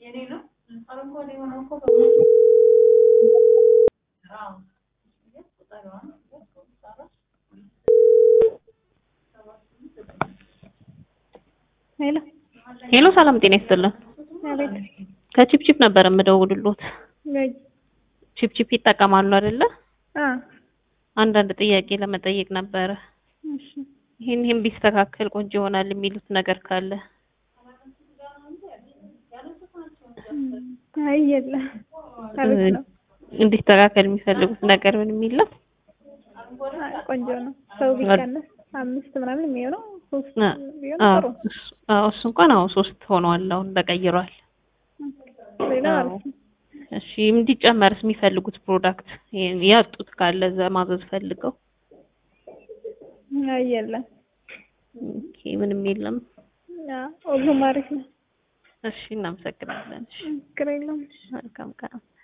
ሄሎ ሄሎ ሰላም ጤና ይስጥልን። አቤት። ከቺፕቺፕ ነበር የምደውልሎት። ወይ ቺፕቺፕ ይጠቀማሉ አይደለ? አ አንዳንድ ጥያቄ ለመጠየቅ ነበረ። እሺ ይሄን ይሄን ቢስተካከል ቆንጆ ይሆናል የሚሉት ነገር ካለ አይ የለም። አቤት ነው። እንዲስተካከል የሚፈልጉት ነገር ምን የሚለው አይ ቆንጆ ነው። ሰው ቢቀነስ አምስት ምናምን የሚሆነው ሶስት ቢሆን አዎ ጥሩ። እሱ- አዎ እሱ እንኳን አዎ ሶስት ሆኗል። አሁን ተቀይሯል። ሌላ አዎ። አሪፍ ነው። እሺ እንዲጨመርስ የሚፈልጉት ፕሮዳክት ይሄን ያጡት ካለ እዛ ማዘዝ ፈልገው አይ የለም። ኦኬ ምንም የለም። አ ሁሉም አሪፍ ነው። እሺ እናመሰግናለን። እሺ ችግር የለውም። መልካም ቀን